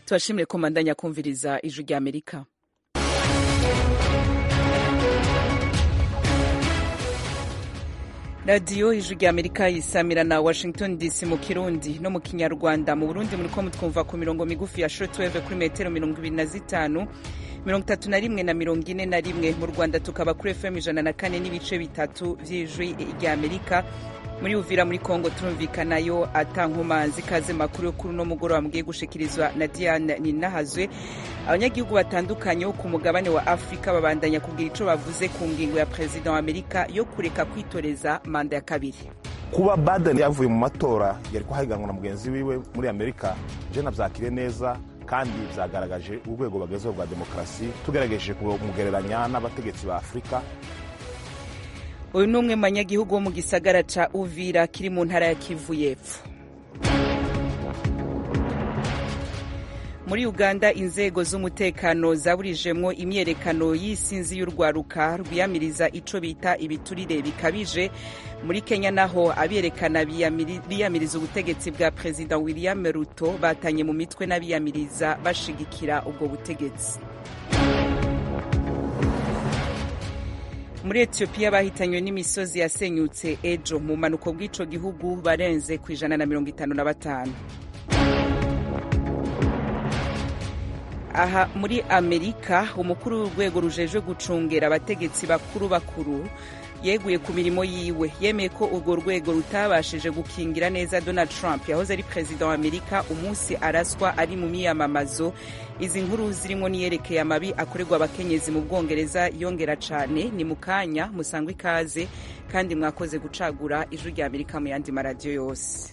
tubashimire ko mandanya kumviriza ijwi rya amerika radiyo ijwi rya amerika yisamira na washington dc mu kirundi no mu kinyarwanda mu burundi muriko mutwumva ku mirongo migufi ya shortwave kuri metero mirongo ibiri na zitanu mirongo itatu na rimwe na mirongo ine na rimwe mu rwanda tukaba kuri fm ijana na kane n'ibice bitatu vy'ijwi rya amerika muri uvira muri kongo turumvikanayo atankomanzi kaze makuru yo kuri uno mugoroba mugiye gushikirizwa na diane ninahazwe abanyagihugu batandukanye bo ku mugabane wa afurika babandanya kugira ico bavuze ku ngingo ya perezida wa amerika yo kureka kwitoreza manda ya kabiri kuba baden yavuye mu matora yari kuhahiganwa na mugenzi wiwe muri amerika je navyakire neza kandi vyagaragaje urwego bagezeho rwa demokarasi tugerageje kumugereranya n'abategetsi ba afurika uyu ni umwe mu banyagihugu wo mu gisagara ca uvira kiri mu ntara ya kivu y'epfo muri uganda inzego z'umutekano zaburijemwo imyerekano y'isinzi y'urwaruka rwiyamiriza ico bita ibiturire bikabije muri kenya naho abiyerekana biyamiriza ubutegetsi bwa perezida william ruto batanye mu mitwe n'abiyamiriza bashigikira ubwo butegetsi muri etiyopiya bahitanywe n'imisozi yasenyutse ejo mu mpanuko bw'ico gihugu barenze ku ijana na mirongo itanu na batanu aha muri amerika umukuru w'urwego rujejwe gucungera abategetsi bakuru bakuru yeguye ku mirimo yiwe yemeye ko urwo rwego rutabashije gukingira neza donald trump yahoze ari perezida wa amerika umunsi araswa ari mu miyamamazo izi nkuru zirimo niyerekeye amabi akorerwa abakenyezi mu bwongereza yongera cane ni mu kanya musangwa ikaze kandi mwakoze gucagura ijwi rya amerika mu yandi maradiyo yose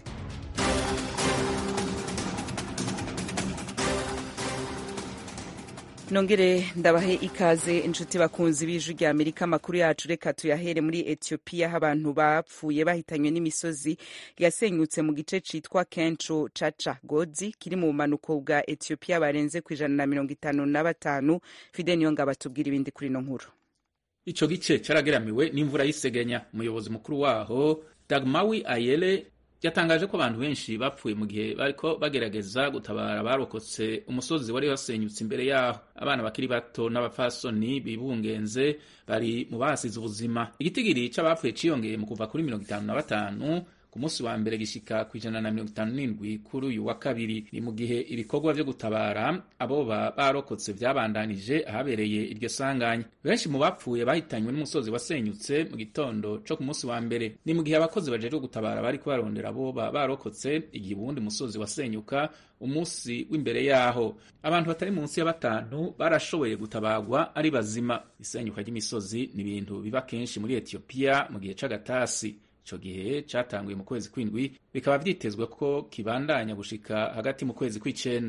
nongere ndabahe ikaze inshuti bakunzi b'ijwi rya amerika amakuru yacu reka tuyahere muri etiyopiya aho abantu bapfuye bahitanywe n'imisozi yasenyutse mu gice citwa kenco caca gozi kiri mu bumanuko bwa etiyopiya barenze ku ijana na mirongo itanu na batanu fide niyo ngabo atubwira ibindi kuri ino nkuru ico gice carageramiwe n'imvura y'isegenya umuyobozi mukuru waho dagmawi ayele yatangaje ko abantu benshi bapfuye mu gihe bariko bagerageza gutabara barokotse umusozi wari wasenyutse imbere yaho abana bakiri bato n'abapfasoni bibungenze bari mu bahasize ubuzima igitigiri c'abapfuye ciyongeye mu kuva kuri mirongo itanu na batanu ku munsi wa mbere gishika ku ijana na mirongo itanu n'indwi kuri uyu wa kabiri ni mu gihe ibikorwa vyo gutabara aboba barokotse vyabandanije ahabereye iryo sanganya benshi mu bapfuye bahitanywe n'umusozi wasenyutse mu gitondo co ku munsi wa mbere ni mu gihe abakozi bajejwe gutabara bariko barondera aboba barokotse igihe uwundi musozi wasenyuka umunsi w'imbere yaho abantu batari munsi ya batanu barashoboye gutabarwa ari bazima isenyuka ry'imisozi ni ibintu biba kenshi muri etiyopiya mu gihe c'agatasi ico gihe catanguye mu kwezi kw'indwi bikaba vyitezwe ko kibandanya gushika hagati mu kwezi kw'icenda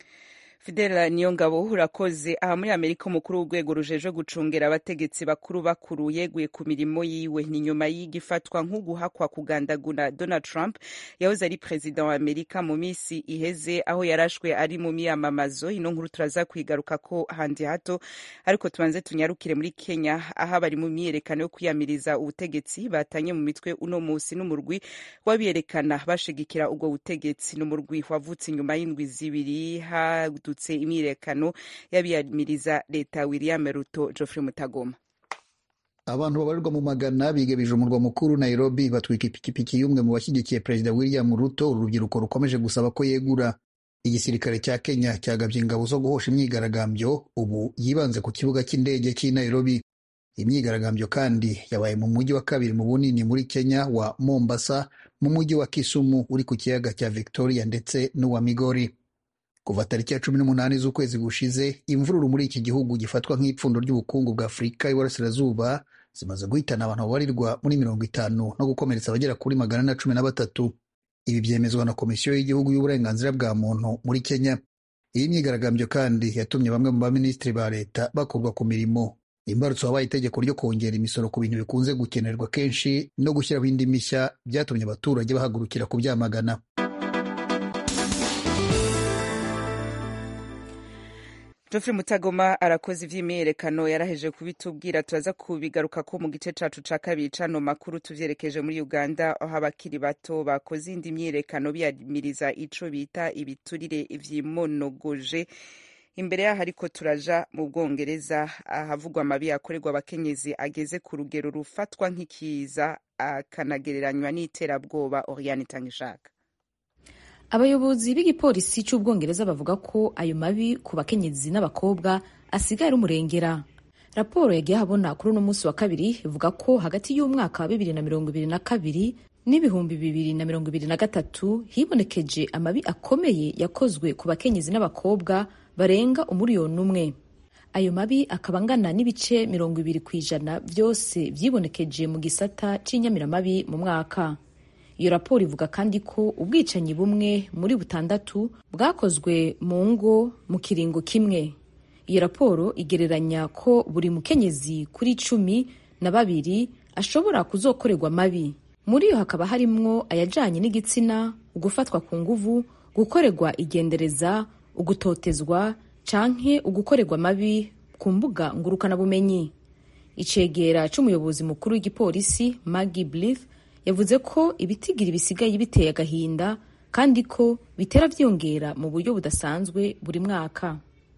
fidela niyo ngabo urakoze aha muri amerika umukuru w'urwego rujejwe gucungera abategetsi bakuru bakuru yeguye ku mirimo yiwe ni nyuma y'igifatwa nk'uguhakwa kugandagura donald trump yahoze ari perezida wa amerika mu minsi iheze aho yarashwe ari mu miyamamazo ino nkuru turaza kwigaruka ko handi hato ariko tubanze tunyarukire muri kenya aho abari mu myiyerekano yo kwiyamiriza ubutegetsi batanye mu mitwe uno musi n'umurwi w'abiyerekana bashigikira ubwo butegetsi n'umurwi wavutse inyuma y'indwi zibiri hadutse imyiyerekano y'abiyamiriza leta william ruto geoffrey mutagoma abantu babarirwa mu magana bigebije umurwa mukuru nairobi batwika ipikipiki y'umwe mu bashyigikiye perezida william ruto uru rubyiruko rukomeje gusaba ko yegura igisirikare cya kenya cyagabye ingabo zo guhosha imyigaragambyo ubu yibanze ku kibuga cy'indege cy'i nairobi imyigaragambyo kandi yabaye mu mujyi wa kabiri mu bunini muri kenya wa mombasa mu mujyi wa kisumu uri ku kiyaga cya victoria ndetse n'uwa migori kuva tariki ya cumi n'umunani z'ukwezi gushize imvururu muri iki gihugu gifatwa nk'ipfundo ry'ubukungu bwa afurika y'iburasirazuba zimaze guhitana abantu babarirwa muri mirongo itanu no gukomeretsa abagera kuri magana na cumi na batatu ibi byemezwa na komisiyo y'igihugu y'uburenganzira bwa muntu muri kenya iyi myigaragambyo kandi yatumye bamwe mu baminisitiri ba leta bakurwa ku mirimo imbarutso wabaye itegeko ryo kongera imisoro ku bintu bikunze gukenerwa kenshi no gushyiraho indi mishya byatumye abaturage bahagurukira kubyamagana Geoffrey Mutagoma arakoze ivy'imyiyerekano yaraheje kubitubwira turaza kubigaruka ko mu gice cacu ca kabiri cano makuru tuvyerekeje muri Uganda aho abakiri bato bakoze indi myiyerekano biyamiriza ico bita ibiturire vyimonogoje imbere yaho ariko turaja mu bwongereza ahavugwa amabi akorerwa abakenyezi ageze ku rugero rufatwa nk'ikiza akanagereranywa n'iterabwoba Oriane Tangishaka abayobozi b'igipolisi cy'ubwongereza bavuga ko ayo mabi ku bakenyezi n'abakobwa asigaye ari umurengera raporo yagiye habona kuri uno munsi wa kabiri ivuga ko hagati y'umwaka wa bibiri na mirongo ibiri na kabiri n'ibihumbi bibiri na mirongo ibiri na gatatu hibonekeje amabi akomeye yakozwe ku bakenyezi n'abakobwa barenga umuriyoni umwe ayo mabi akaba angana n'ibice mirongo ibiri ku ijana byose vyibonekeje mu gisata c'inyamiramabi mu mwaka iyo raporo ivuga kandi ko ubwicanyi bumwe muri butandatu bwakozwe mu ngo mu kiringo kimwe iyo raporo igereranya ko buri mukenyezi kuri cumi na babiri ashobora kuzokorerwa mabi muri yo hakaba harimwo ayajanye n'igitsina ugufatwa ku nguvu gukorerwa igendereza ugutotezwa canke ugukorerwa mabi ku mbuga ngurukanabumenyi icegera c'umuyobozi mukuru w'igipolisi Maggie Blyth yavuze ko ibitigiri bisigaye biteye agahinda kandi ko bitera vyongera mu buryo budasanzwe buri mwaka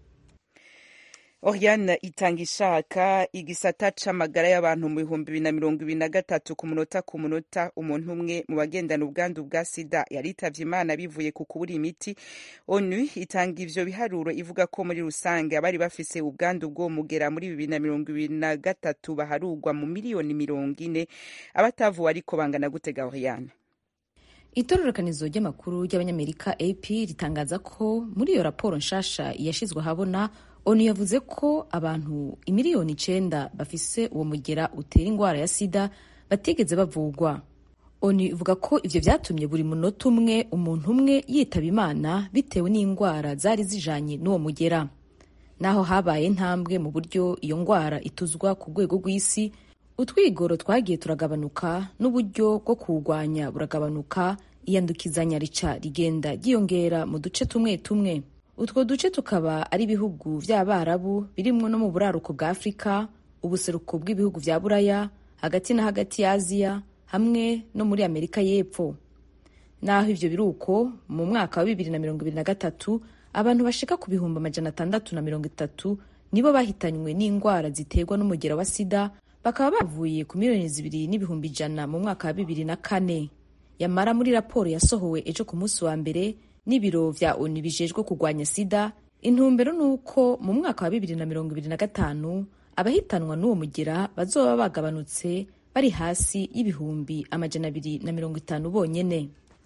Oriane itanga ishaka igisata c'amagara y'abantu mu bihumbi bibiri na mirongo ibiri na gatatu ku munota ku munota umuntu umwe mu bagendana ubwandu bwa sida yaritavye imana bivuye ku kubura imiti onu itanga ivyo biharuro ivuga ko muri rusange abari bafise ubwandu bwo mugera muri bibiri na mirongo ibiri na gatatu baharugwa mu miliyoni mirongo ine abatavuwe ariko bangana gutega Oriane itororokanizo ry'amakuru ry'abanyamerika ap ritangaza ko muri iyo raporo nshasha yashizwe ahabona onu yavuze ko abantu imiliyoni icenda bafise uwo mugera utera ingwara ya sida batigeze bavugwa onu ivuga ko ivyo vyatumye buri munota umwe umuntu umwe yitaba imana bitewe n'ingwara zari zijanye n'uwo mugera naho habaye intambwe mu buryo iyo ngwara ituzwa ku rwego rw'isi utwigoro twagiye turagabanuka n'uburyo bwo kuwurwanya buragabanuka iyandukizanya rica rigenda ryiyongera mu duce tumwe tumwe utwo duce tukaba ari ibihugu vy'abarabu birimwo no mu buraruko bwa afurika ubuseruko bw'ibihugu vya buraya hagati na hagati ya aziya hamwe no muri amerika y'epfo naho ivyo biruko mu mwaka wa bibiri na mirongo ibiri na gatatu abantu bashika ku bihumbi amajana atandatu na mirongo itatu nibo bahitanywe n'ingwara ziterwa n'umugera wa sida bakaba bavuye ku miliyoni zibiri n'ibihumbi ijana mu mwaka wa bibiri na kane yamara muri raporo yasohowe ejo ku munsi wa mbere n'ibiro vya onu bijejwe kurwanya sida intumbero ni uko mu mwaka wa bibiri na mirongo ibiri na gatanu abahitanwa n'uwo mugera bazoba bagabanutse bari hasi y'ibihumbi amajana abiri na mirongo itanu bonyene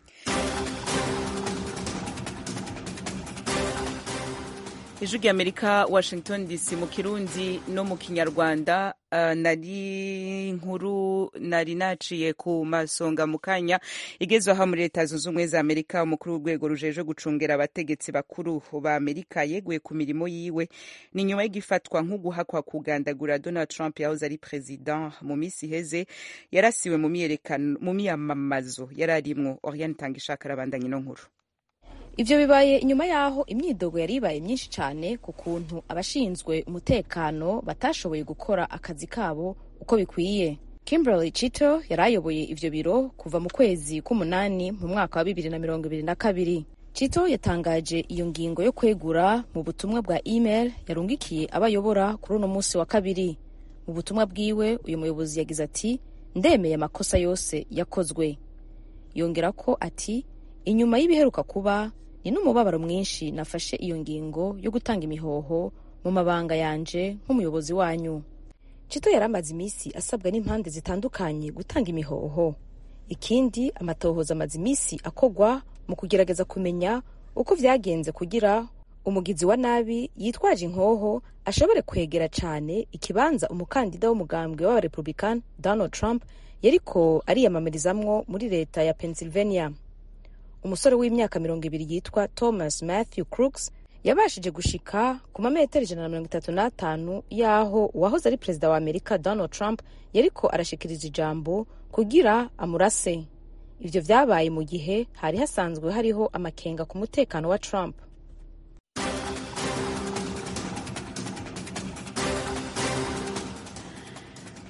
ijwi ry'amerika washington dc mu kirundi no mu kinyarwanda uh, nari nkuru nari naciye ku masonga mu kanya igezweho muri leta zunze ubumwe za amerika umukuru w'urwego rujejwe gucungera abategetsi bakuru ba amerika yeguye ku mirimo yiwe ni nyuma y'igifatwa nk'uguhakwa kugandagura donald trump yahoze ari perezida mu minsi iheze yarasiwe mu miyamamazo yari arimwo oriane tanga ishaka arabandanya ino nkuru ivyo bibaye inyuma yaho imyidogo yari ibaye myinshi cyane ku kuntu abashinzwe umutekano batashoboye gukora akazi kabo uko bikwiye kimberly chito yari ayoboye ivyo biro kuva mu kwezi k'umunani mu mwaka wa bibiri na mirongo ibiri na kabiri chito yatangaje iyo ngingo yo kwegura mu butumwa bwa email yarungikiye abayobora kuri uno munsi wa kabiri mu butumwa bwiwe uyu muyobozi yagize ati ndemeye amakosa yose yakozwe yongera ko ati inyuma y'ibiheruka kuba ni n'umubabaro mwinshi nafashe iyo ngingo yo gutanga imihoho mu mabanga yanje nk'umuyobozi wanyu cito yari amaze iminsi asabwa n'impande zitandukanye gutanga imihoho ikindi amatohoza amaze iminsi akogwa mu kugerageza kumenya uko vyagenze kugira umugizi wa nabi yitwaje inkoho ashobore kwegera cane ikibanza umukandida w'umugambwe w'abarepublican donald trump yariko ariyamamarizamwo muri leta ya pennsylvania umusore w'imyaka mirongo ibiri yitwa thomas matthew crooks yabashije gushika ku mametero ijana na mirongo itatu n'atanu y'aho uwahoze ari perezida wa amerika donald trump yariko arashikiriza ijambo kugira amurase ivyo vyabaye mu gihe hari hasanzwe hariho amakenga ku mutekano wa trump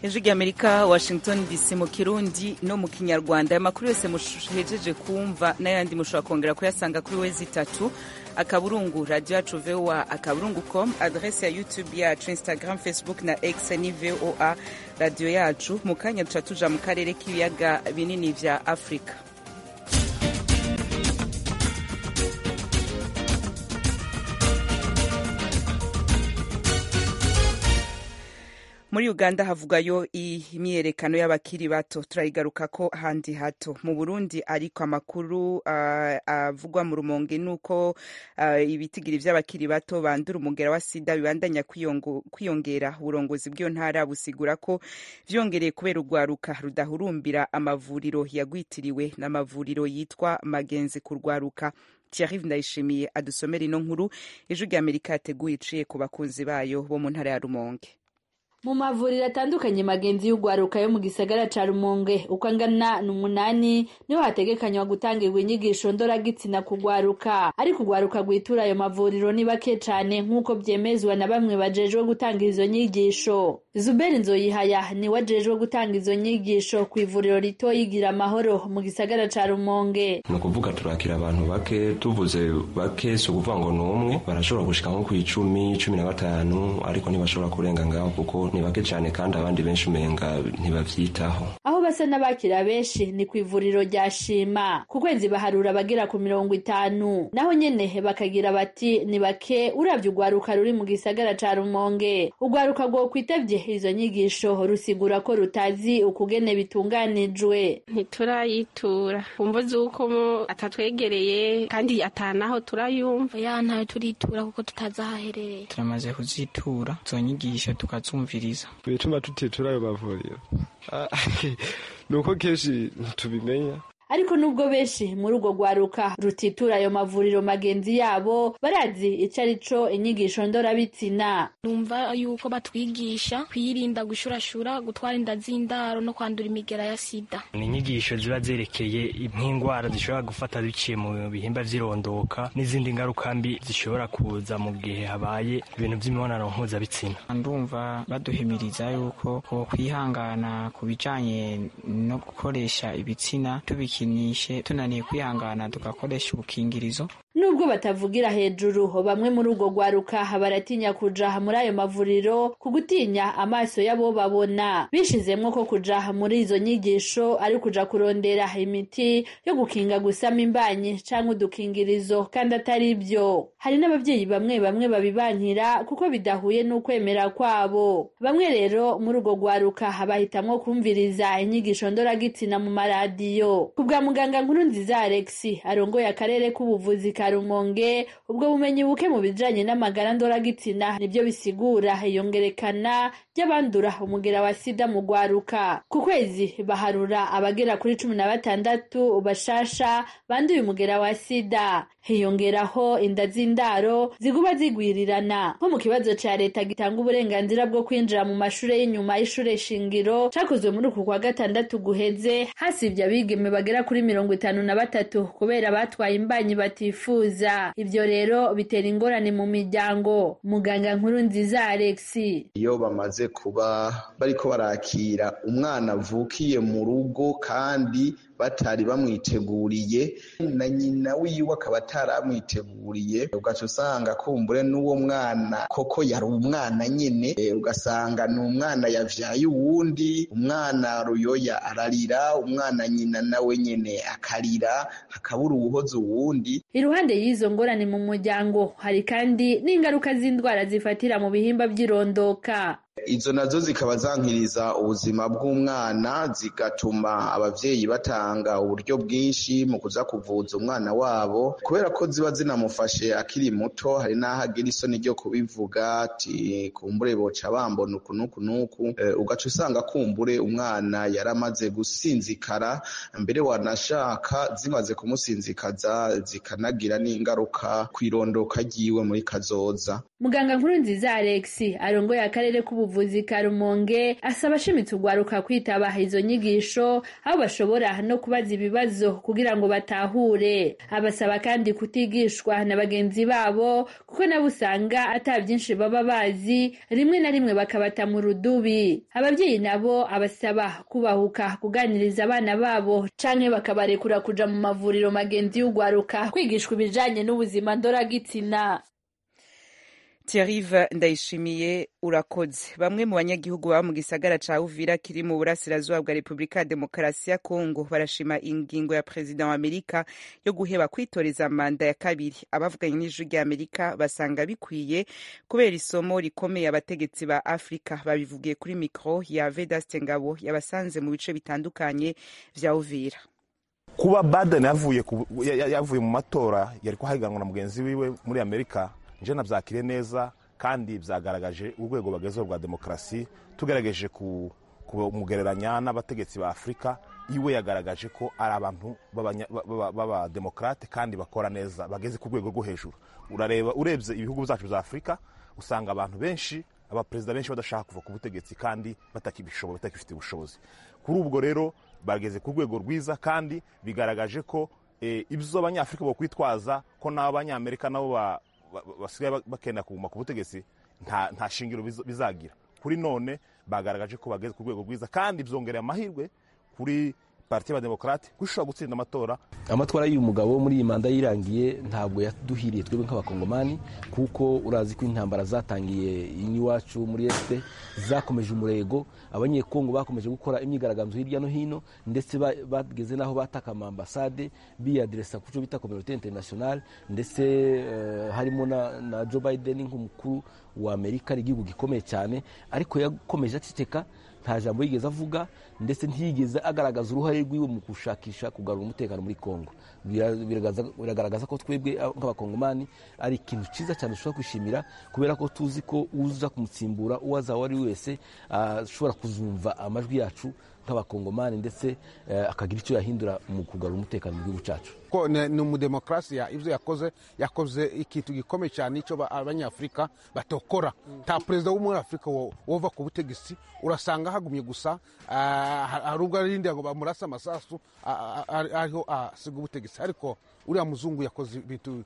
ijwi ry'amerika washington dc mu kirundi no mu kinyarwanda aya makuru yose muhejeje kumva n'ayandi mushobora kongera kuyasanga kuri wezi itatu akaburungu radio yacu voa akaburungu com adrese ya youtube yacu instagram facebook na x ni voa radio yacu mu kanya duca tuja mu karere k'ibiyaga binini vya afurika muri uganda havugayo imyiyerekano y'abakiri bato turayigaruka ko handi hato mu burundi ariko amakuru uh, avugwa mu rumonge nuko uh, ibitigiri vy'abakiri bato bandura umugera wa sida bibandanya kwiyongera uburongozi bw'iyo ntara busigura ko vyongereye kubera urwaruka rudahurumbira amavuriro yagwitiriwe n'amavuriro yitwa magenzi ku rwaruka Thierry Ndayishimiye adusomera ino nkuru ijwi ry'Amerika yateguye iciye ku bakunzi bayo bo mu ntara ya Rumonge mu mavuriro atandukanye magenzi y'ugwaruka yo mu gisagara ca rumonge uko angana ni umunani niho hategekanywa gutangirwa inyigisho ndoragitsina kugwaruka ariko ugwaruka rwitura ayo mavuriro ni bake cane nk'uko vyemezwa na bamwe bajejwe gutanga izo nyigisho zuberi nzoyihaya niwe ajejwe gutanga izo nyigisho ku ivuriro rito yigira amahoro mu gisagara ca rumonge ni ukuvuga turakira abantu bake tuvuze bake si ukuvuga ngo ni umwe barashobora gushika nko ku icumi cumi na batanu ariko ntibashobora kurenga ngaho kuko ni bake cyane kandi abandi benshi umenga ntibavyitaho aho basa n'abakira benshi ni ku ivuriro rya shima ku kwezi baharura abagera ku mirongo itanu naho nyene bakagira bati ni bake uravye urwaruka ruri mu gisagara ca rumonge urwaruka rwo kwitavye izo nyigisho rusigura ko rutazi ukugene bitunganijwe ntiturayitura kumva z'uko atatwegereye kandi atanaho turayumva ya ntayo turitura kuko tutazi ahaherereye turamaze kuzitura izo nyigisho tukazumviriza ibituma tutitura ayo mavuriro ni uko kenshi ntitubimenya ariko nubwo benshi muri urwo rwaruka rutitura ayo mavuriro magenzi yabo barazi ico ari co inyigisho ndorabitsina numva yuko batwigisha kwirinda gushurashura gutwara inda z'indaro no kwandura imigera ya sida ni inyigisho ziba zerekeye nk'indwara zishobora gufata biciye mu bihimba vy'irondoka n'izindi ngaruka mbi zishobora kuza mu gihe habaye ibintu vy'imibonano mpuzabitsina ndumva baduhimiriza yuko kwihangana ku bijanye no gukoresha ibitsina tubiki tubikinishe tunaniye kwihangana tugakoresha ubukingirizo nubwo batavugira hejuru bamwe muri urwo rwaruka baratinya kuja muri ayo mavuriro ku gutinya amaso y'abo babona bishizemwo ko kuja muri izo nyigisho ari kuja kurondera imiti yo gukinga gusama imbanyi canke udukingirizo kandi atari byo hari n'abavyeyi bamwe bamwe babibankira kuko bidahuye n'ukwemera kwabo bamwe rero muri urwo rwaruka bahitamwo kumviriza inyigisho ndoragitsina mu maradiyo ku bwa muganga nkuru nziza alex arongoye akarere k'ubuvuzi ka rumonge ubwo bumenyi buke mu bijanye n'amagara ndoragitsina nibyo bisigura iyongerekana ry'abandura umugera wa sida mu rwaruka ku kwezi baharura abagera kuri cumi na batandatu bashasha banduye umugera wa sida hiyongeraho inda z'indaro ziguba zigwirirana nko mu kibazo ca leta gitanga uburenganzira bwo kwinjira mu mashure y'inyuma y'ishure shingiro cakozwe muri uku kwa gatandatu guheze hasivye abigeme bagera kuri mirongo itanu na batatu kubera batwaye imbanyi batifuza ivyo rero bitera ingorane mu miryango muganga nkuru nziza alex iyo bamaze kuba bariko barakira umwana avukiye mu rugo kandi batari bamwiteguriye na nyina wiwe akaba ataramwiteguriye ugaca usanga kumbure n'uwo mwana koko yari umwana nyene ugasanga ni umwana yavyaye uwundi umwana ruyoya ararira umwana nyina nawe nyene akarira hakabura uwuhoza uwundi iruhande y'izo ngorane mu muryango hari kandi n'ingaruka z'indwara zifatira mu bihimba vy'irondoka izo nazo zikaba zankiriza ubuzima bw'umwana zigatuma abavyeyi batanga uburyo bwinshi mu kuza kuvuza umwana wabo kubera ko ziba zinamufashe akiri muto hari n'aho agira isoni ryo kubivuga ati kumbure boca bambona uku n'uku n'uku ugaca usanga kumbure umwana yaramaze gusinzikara mbere wanashaka zimaze kumusinzikaza zikanagira n'ingaruka kw'irondoka ryiwe muri kazoza muganga nkuru nziza alex arongoye akarere k'ubu w'ubuvuzi ka rumonge asaba ashimitse urwaruka kwitaba izo nyigisho aho bashobora no kubaza ibibazo kugira ngo batahure abasaba kandi kutigishwa na bagenzi babo kuko nabo usanga ata byinshi baba bazi rimwe na rimwe bakabata mu rudubi ababyeyi nabo abasaba kubahuka kuganiriza abana babo canke bakabarekura kuja mu mavuriro magenzi y'urwaruka kwigishwa ibijanye n'ubuzima ndoragitsina Thierry Ndayishimiye urakoze bamwe mu banyagihugu baba mu gisagara ca Uvira kiri mu burasirazuba bwa Repubulika ya Demokarasi ya Kongo barashima ingingo ya Perezida wa Amerika yo guheba kwitoreza manda ya kabiri abavuganye n'ijwi rya Amerika basanga bikwiye kubera isomo rikomeye abategetsi ba Afrika babivugiye kuri mikro ya Vedaste Ngabo yabasanze mu bice bitandukanye vya Uvira kuba Biden yavuye yavuye mu matora yari kuhahiganwa na mugenzi wiwe muri Amerika nje nabyakire neza kandi byagaragaje urwego bagezeho rwa demokarasi tugerageje kumugereranya n'abategetsi ba afurika iwe yagaragaje ko ari abantu b'abademokarate kandi bakora neza bageze ku rwego rwo hejuru urareba urebye ibihugu byacu bya afurika usanga abantu benshi abaperezida benshi badashaka kuva ku butegetsi kandi batakibishoboye batakifite ubushobozi kuri ubwo rero bageze ku rwego rwiza kandi bigaragaje ko ibyo abanyafurika bakwitwaza ko n'abanyamerika nabo basigaye bakenda kuguma ku butegetsi nta shingiro bizagira kuri none bagaragaje ko bageze ku rwego rwiza kandi byongereye amahirwe kuri parti y'abademokarate ko ishobora gutsinda amatora amatwara y'uyu mugabo muri iyi manda yirangiye ntabwo yaduhiriye twebwe nk'abakongomani kuko urazi ko intambara zatangiye iwacu muri esite zakomeje umurego abanyekongo bakomeje gukora imyigaragambyo hirya no hino ndetse bageze n'aho bataka amambasade biyaderesa ku cyo bita kominote interinasiyonale ndetse harimo na joe biden nk'umukuru wa amerika ari igihugu gikomeye cyane ariko yakomeje aceceka nta jambo yigeze avuga ndetse ntiyigeze agaragaza uruhare rwiwe mu gushakisha kugarura umutekano muri kongo biragaragaza ko twebwe nk'abakongomani ari ikintu cyiza cyane dushobora kwishimira kubera ko tuzi ko uza kumutsimbura uwo azaba ari wese ashobora kuzumva amajwi yacu nk'abakongomani ndetse akagira icyo yahindura mu kugarura umutekano mu gihugu cyacu ko ni umudemokarasi ibyo yakoze yakoze ikintu gikomeye cyane icyo abanyafurika batokora nta perezida wo muri afurika wova ku butegetsi urasanga hagumye gusa hari ubwo arindira ngo bamurase amasasu ariho asiga ubutegetsi ariko uriya muzungu yakoze ibintu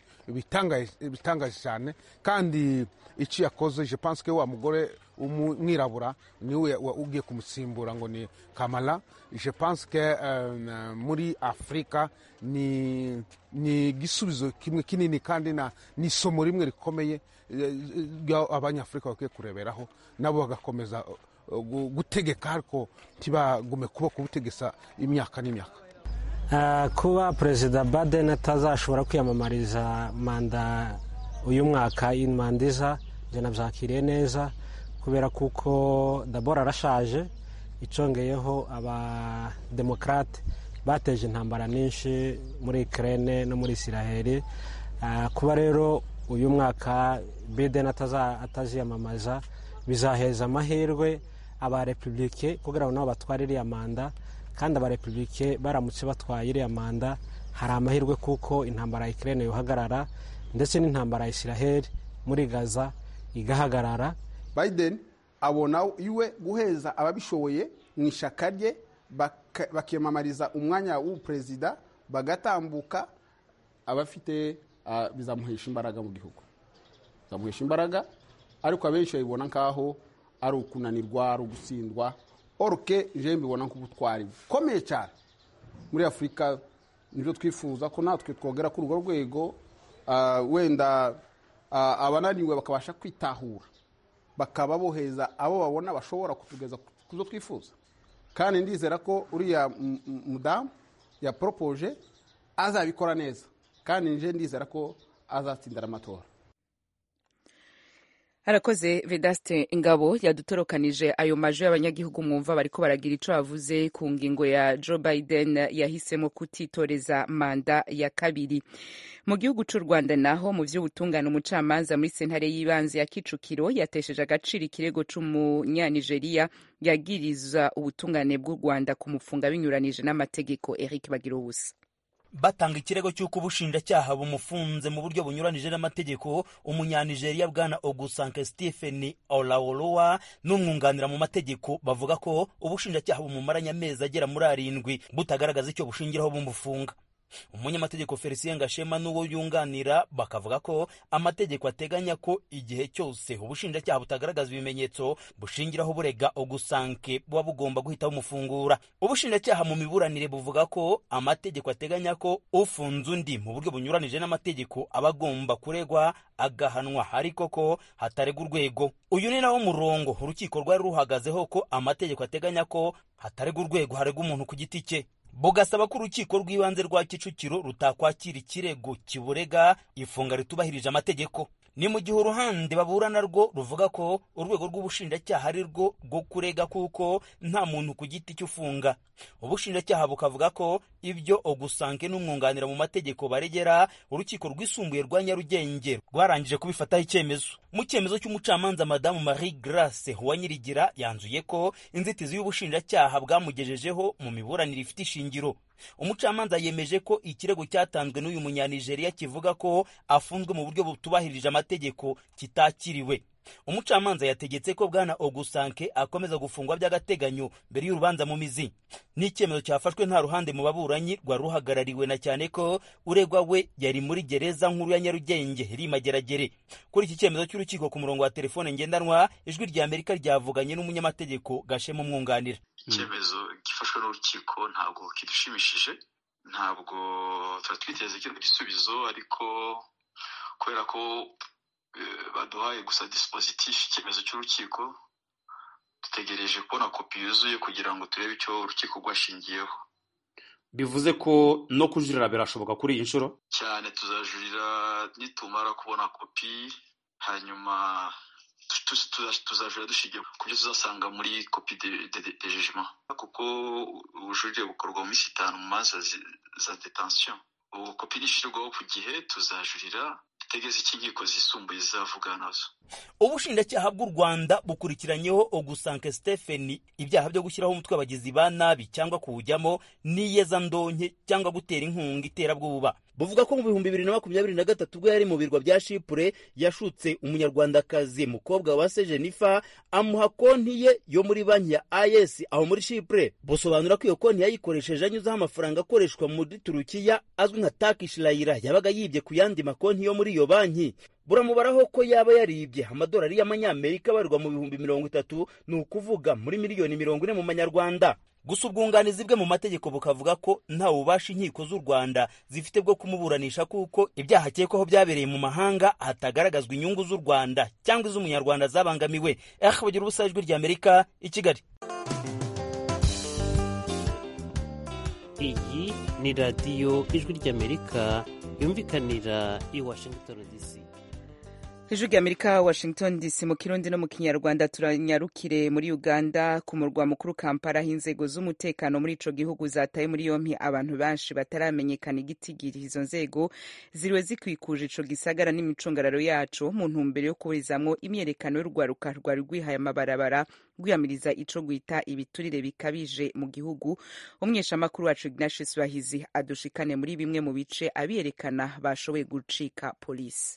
bitangaje cyane kandi icyo yakoze je pense que wa mugore umwirabura niwe ugiye kumusimbura ngo ni kamala je pense que muri afurika ni ni igisubizo kimwe kinini kandi ni isomo rimwe rikomeye abanyafurika bakwiye kureberaho nabo bagakomeza gutegeka ariko ntibagume kuba kubutegesa imyaka n'imyaka kuba perezida Biden atazashobora kwiyamamariza manda uyu mwaka manda iza njye nabyakiriye neza kubera kuko dabora arashaje icongeyeho abademokarate bateje intambara nyinshi muri ikirere no muri isiraheli kuba rero uyu mwaka Biden ataziyamamaza bizaheza amahirwe abarepubulike kugira ngo nabo batware iriya manda kandi abarepubulike baramutse batwaye iriya manda hari amahirwe kuko intambara ya ikirere yohagarara ndetse n'intambara ya isiraheli muri gaza igahagarara Biden abona iwe guheza ababishoboye mu ishyaka rye bakiyamamariza umwanya w'uperezida bagatambuka abafite bizamuhesha imbaraga mu gihugu bizamuhesha imbaraga ariko abenshi babibona nk'aho ari ukunanirwa ari ugutsindwa oruke je mbibona nk'ubutwari bukomeye cyane muri afurika nibyo twifuza ko natwe twogera kuri urwo rwego wenda abananiwe bakabasha kwitahura bakaba boheza abo babona bashobora kutugeza ku zo twifuza kandi ndizera ko uriya mudamu yaporopoje azabikora neza kandi nje ndizera ko azatsindira amatora harakoze vedaste ingabo yadutorokanije ayo majwi y'abanyagihugu mwumva bariko baragira ico bavuze ku ngingo ya joe biden yahisemo kutitoreza manda ya kabiri mu gihugu c'u rwanda naho mu vy'ubutungane umucamanza muri sentare y'ibanze ya kicukiro yatesheje agaciro ikirego c'umunyanigeriya yagiriza ubutungane bw'u rwanda kumufunga binyuranije n'amategeko eric bagira ubusa batanga ikirego cy'uko ubushinjacyaha bumufunze mu buryo bunyuranije n'amategeko umunyanigeriya bwana ogusanke stephen olaolowa n'umwunganira mu mategeko bavuga ko ubushinjacyaha bumumaranye amezi agera muri arindwi butagaragaza icyo bushingiraho bumufunga umunyamategeko felicien gashema n'uwo yunganira bakavuga ko amategeko ateganya ko igihe cyose ubushinjacyaha butagaragaza ibimenyetso bushingiraho burega ogusanke buba bugomba guhita bumufungura ubushinjacyaha mu miburanire buvuga ko amategeko ateganya ko ufunze undi mu buryo bunyuranije n'amategeko aba agomba kuregwa agahanwa ariko ko hataregwa urwego uyu ni nawo murongo urukiko rwari ruhagazeho ko amategeko ateganya ko hataregwa urwego haregwa umuntu ku giti cye bugasaba ko urukiko rw'ibanze rwa kicukiro rutakwakira ikirego kiburega ifunga ritubahirije amategeko ni mu gihe uruhande baburana rwo ruvuga ko urwego rw'ubushinjacyaha ari rwo rwo kurega kuko nta muntu ku giti cy'ufunga ubushinjacyaha bukavuga ko ibyo ogusanke n'umwunganira mu mategeko baregera urukiko rwisumbuye rwa nyarugenge rwarangije kubifataho icyemezo mu cyemezo cy'umucamanza madamu marie grace uwanyirigira yanzuye ko inzitizi y'ubushinjacyaha bwamugejejeho mu miburanire ifite ishingiro umucamanza yemeje ko ikirego cyatanzwe n'uyu munyanigeriya kivuga ko afunzwe mu buryo butubahirije amategeko kitakiriwe umucamanza yategetse ko bwana ogusanke akomeza gufungwa by'agateganyo mbere y'urubanza mu mizi ni icyemezo cyafashwe nta ruhande mu baburanyi rwari ruhagarariwe na cyane ko uregwa we yari muri gereza nkuru ya nyarugenge rimageragere kuri iki cyemezo cy'urukiko ku murongo wa telefone ngendanwa ijwi rya amerika ryavuganye n'umunyamategeko gashema umwunganira icyemezo gifashwe n'urukiko ntabwo kidushimishije ntabwo tuba twiteze kino gisubizo ariko kubera ko baduhaye gusa disipozitifu icyemezo cy'urukiko dutegereje kubona kopi yuzuye kugira ngo turebe icyo urukiko rwashingiyeho bivuze ko no kujurira birashoboka kuri iyi nshuro cyane tuzajurira nitumara kubona kopi hanyuma tuzajurira dushingiye ku byo tuzasanga muri kopi de jejima kuko ubujurire bukorwa mu minsi itanu mu manza za detansiyo ubu kopi nishyirwaho ku gihe tuzajurira tegeze icyo inkiko zisumbuye zizavuga nazo ubushinjacyaha bw'u rwanda bukurikiranyeho ogusanke stephen ibyaha byo gushyiraho umutwe w'abagizi ba nabi cyangwa kuwujyamo n'iyezandonke cyangwa gutera inkunga iterabwoba buvuga ko mu bihumbi bibiri na makumyabiri na gatatu ubwo yari mu birwa bya shipure yashutse umunyarwandakazi mukobwa wa se jenifa amuha konti ye yo muri banki ya is aho muri shipure busobanura ko iyo konti yayikoresheje anyuzeho amafaranga akoreshwa muri turukiya azwi nka takish layira yabaga yibye ku yandi makonti yo muri iyo banki buramubaraho ko yaba yaribye amadolari y'amanyamerika abarirwa mu bihumbi mirongo itatu ni ukuvuga muri miliyoni mirongo ine mu manyarwanda gusa ubwunganizi bwe mu mategeko bukavuga ko nta bubasha inkiko z'u rwanda zifite bwo kumuburanisha kuko ibyaha akekwaho byabereye mu mahanga hatagaragazwa inyungu z'u rwanda cyangwa iz'umunyarwanda zabangamiwe eh bagira ubusa ijwi ry'amerika i kigali iyi ni radiyo ijwi ry'amerika yumvikanira i washington dc ijwi ry'amerika washington dc mu kirundi no mu kinyarwanda turanyarukire muri uganda ku murwa mukuru kampala aho inzego z'umutekano muri ico gihugu zataye muri yompi abantu benshi bataramenyekana igitigiri izo nzego ziriwe zikwikuje ico gisagara n'imicungararo yaco mu ntumbero yo kuburizamwo imyerekano y'urwaruka rwari rwihaye amabarabara rwiyamiriza ico gwita ibiturire bikabije mu gihugu umweshamakuru wacu ignatius bahizi adushikane muri bimwe mu bice abiyerekana bashoboye gucika polisi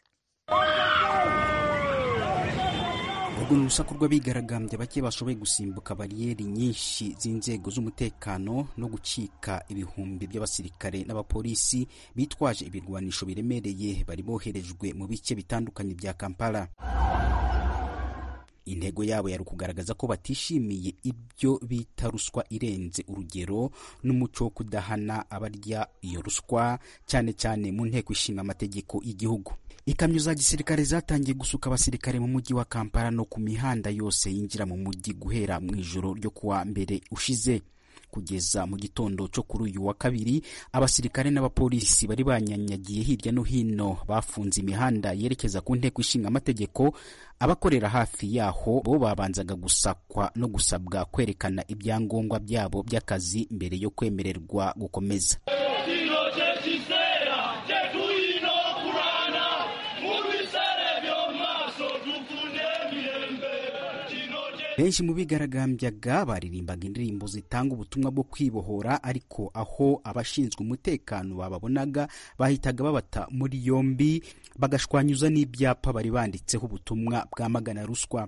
urwo ni urusaku rw'abigaragambya bake bashoboye gusimbuka bariyeri nyinshi z'inzego z'umutekano no gucika ibihumbi by'abasirikare n'abapolisi bitwaje ibirwanisho biremereye bari boherejwe mu bice bitandukanye bya kampala intego yabo yari ukugaragaza ko batishimiye ibyo bita ruswa irenze urugero n'umuco wo kudahana abarya iyo ruswa cyane cyane mu nteko ishinga amategeko y'igihugu ikamyo za gisirikare zatangiye gusuka abasirikare mu mujyi wa kampala no ku mihanda yose yinjira mu mujyi guhera mu ijoro ryo kuwa mbere ushize kugeza mu gitondo cyo kuri uyu wa kabiri abasirikare n'abapolisi bari banyanyagiye hirya no hino bafunze imihanda yerekeza ku nteko ishinga amategeko abakorera hafi yaho bo babanzaga gusakwa no gusabwa kwerekana ibyangombwa byabo by'akazi mbere yo kwemererwa gukomeza benshi mu bigaragambyaga baririmbaga indirimbo zitanga ubutumwa bwo kwibohora ariko aho abashinzwe umutekano bababonaga bahitaga babata muri yombi bagashwanyuza n'ibyapa bari banditseho ubutumwa bwamagana ruswa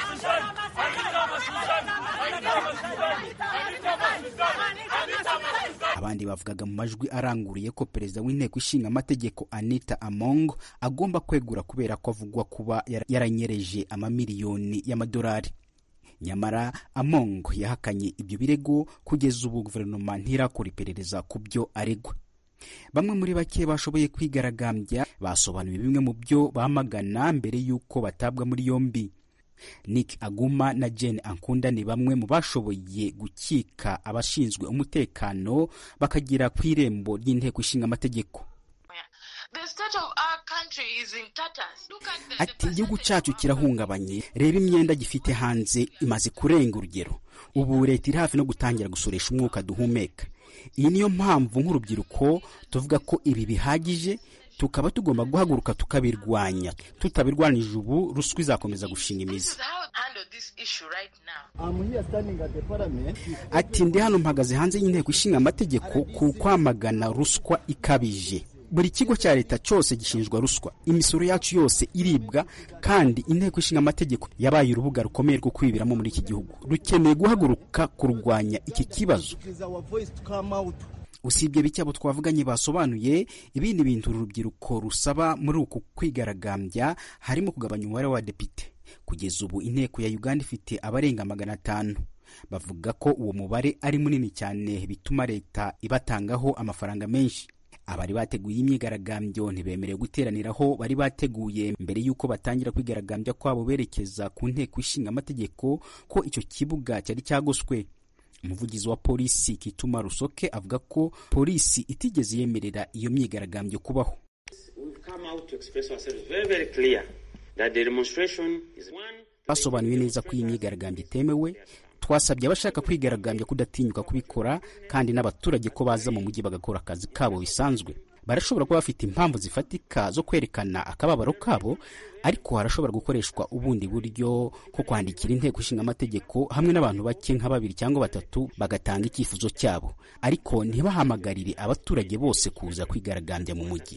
abandi bavugaga mu majwi aranguriye ko perezida w'inteko ishinga amategeko anita among agomba kwegura kubera ko avugwa kuba yaranyereje amamiliyoni y'amadolari nyamara among yahakanye ibyo birego kugeza ubu guverinoma ntirakora iperereza ku byo aregwa bamwe muri bake bashoboye kwigaragambya basobanuye bimwe mu byo bamagana mbere y'uko batabwa muri yombi nick aguma na jane ankunda ni bamwe mu bashoboye gukika abashinzwe umutekano bakagera ku irembo ry'inteko ishinga amategeko ati igihugu cyacu kirahungabanye reba imyenda gifite hanze imaze kurenga urugero ubu leta iri hafi no gutangira gusoresha umwuka duhumeka iyi niyo mpamvu nk'urubyiruko tuvuga ko ibi bihagije tukaba tugomba guhaguruka tukabirwanya tutabirwanije ubu ruswa izakomeza gushinga imizi ati ndi hano mpagaze hanze y'inteko ishinga amategeko ku kwamagana ruswa ikabije buri kigo cya leta cyose gishinjwa ruswa imisoro yacu yose iribwa kandi inteko ishinga amategeko yabaye urubuga rukomeye rwo kwibiramo muri iki gihugu rukeneye guhaguruka kurwanya iki kibazo usibye bike abo twavuganye basobanuye ibindi bintu uru rubyiruko rusaba muri uku kwigaragambya harimo kugabanya umubare w'abadepite kugeza ubu inteko ya uganda ifite abarenga magana atanu bavuga ko uwo mubare ari munini cyane bituma leta ibatangaho amafaranga menshi abari bateguye imyigaragambyo ntibemerewe guteraniraho bari bateguye mbere y'uko batangira kwigaragambya kwabo berekeza ku nteko ishinga amategeko ko icyo kibuga cyari cyagoswe umuvugizi wa polisi kituma rusoke avuga ko polisi itigeze yemerera iyo myigaragambyo kubaho basobanuye neza ko iyi myigaragambyo itemewe twasabye abashaka kwigaragambya kudatinyuka kubikora kandi n'abaturage ko baza mu mujyi bagakora akazi kabo bisanzwe barashobora kuba bafite impamvu zifatika zo kwerekana akababaro kabo ariko harashobora gukoreshwa ubundi buryo ko kwandikira inteko ishinga amategeko hamwe n'abantu bake nka babiri cyangwa batatu bagatanga icyifuzo cyabo ariko ntibahamagarire abaturage bose kuza kwigaragambya mu mujyi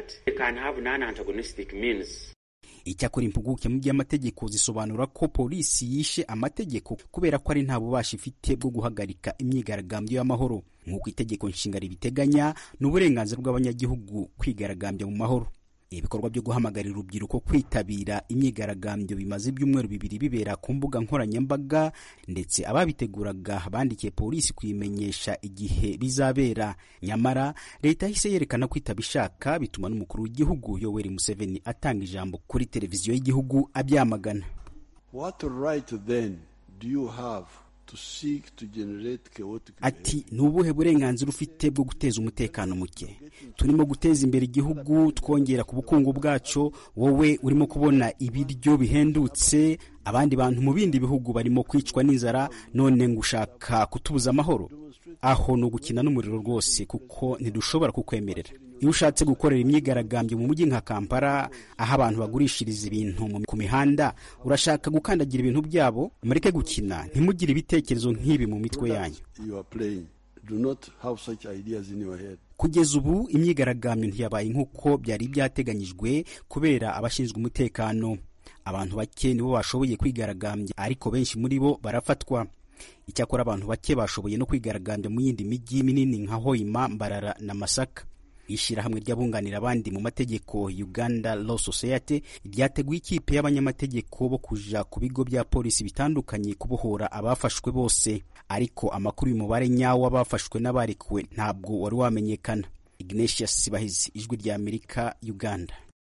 icyakora impuguke mu by'amategeko zisobanura ko polisi yishe amategeko kubera ko ari nta bubasha ifite bwo guhagarika imyigaragambyo y'amahoro nk'uko itegeko nshinga ribiteganya ni uburenganzira bw'abanyagihugu kwigaragambya mu mahoro ibikorwa byo guhamagarira urubyiruko kwitabira imyigaragambyo bimaze ibyumweru bibiri bibera ku mbuga nkoranyambaga ndetse ababiteguraga bandikiye polisi kuyimenyesha igihe bizabera nyamara leta yahise yerekana ko itabishaka bituma n'umukuru w'igihugu yoweri museveni atanga ijambo kuri televiziyo y'igihugu abyamagana What right then do you have to seek to generate chaotic ati ni ubuhe burenganzira ufite bwo guteza umutekano muke turimo guteza imbere igihugu twongera ku bukungu bwacu wowe urimo kubona ibiryo bihendutse abandi bantu mu bindi bihugu barimo kwicwa n'inzara none ngo ushaka kutubuza amahoro aho ni ugukina n'umuriro rwose kuko ntidushobora kukwemerera iyo ushatse gukorera imyigaragambyo mu mujyi nka kampala aho abantu bagurishiriza ibintu ku mihanda urashaka gukandagira ibintu byabo mureke gukina ntimugire ibitekerezo nk'ibi mu mitwe yanyu you are playing? Do not have such ideas in your head. kugeza ubu imyigaragambyo ntiyabaye nk'uko byari byateganyijwe kubera abashinzwe umutekano abantu bake nibo bashoboye kwigaragambya ariko benshi muri bo barafatwa icyakora abantu bake bashoboye no kwigaragambya mu yindi mijyi minini nka hoima mbarara na masaka ishyirahamwe ry'abunganira abandi mu mategeko uganda law society ryateguye ikipe y'abanyamategeko bo kuja ku bigo bya polisi bitandukanye kubohora abafashwe bose ariko amakuru y'umubare nyawo w'abafashwe n'abarekuwe ntabwo wari wamenyekana ignatius bahizi ijwi rya amerika uganda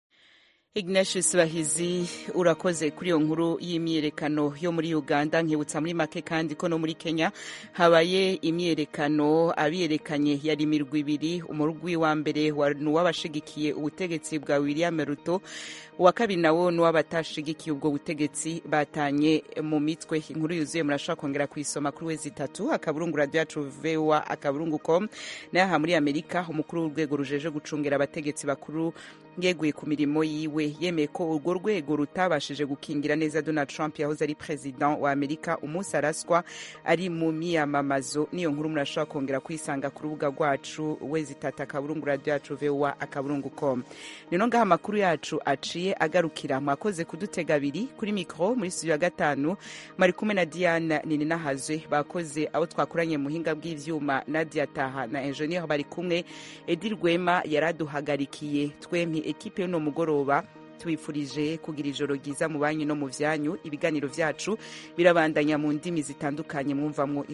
Ignatius Bahizi urakoze kuri iyo nkuru y'imyiyerekano yo muri Uganda nkibutsa muri make kandi ko no muri Kenya habaye imyiyerekano abiyerekanye yari imirwi ibiri umurwi wa mbere ni uw'abashigikiye ubutegetsi bwa William Ruto uwa kabiri nawo ni uw'abatashigikiye ubwo butegetsi batanye mu mitwe inkuru yuzuye murashobora kongera kuyisoma kuri wezi itatu akaburungu radio yacu voa akaburungu com nayo aha muri Amerika umukuru w'urwego rujeje gucungira abategetsi bakuru yeguye ku mirimo yiwe we yemeye ko urwo rwego rutabashije gukingira neza donald trump yahoze ari perezida wa amerika umunsi araswa ari mu miyamamazo niyo nkuru murashobora kongera kuyisanga ku rubuga rwacu wezitata akaburungu radiyo yacu vowa akaburungu com nino ngaho amakuru yacu aciye agarukira mwakoze kudutega abiri kuri mikoro muri studio ya gatanu mari kumwe na diana nininahazwe bakoze abo twakoranye muhinga bw'ivyuma nadia taha na enjeniyeri bari kumwe edi rwema yaraduhagarikiye twempi ekipe y'uno mugoroba tubifurije kugira ijoro ryiza mu banyu no mu vyanyu ibiganiro vyacu birabandanya mu ndimi zitandukanye mwumvamwo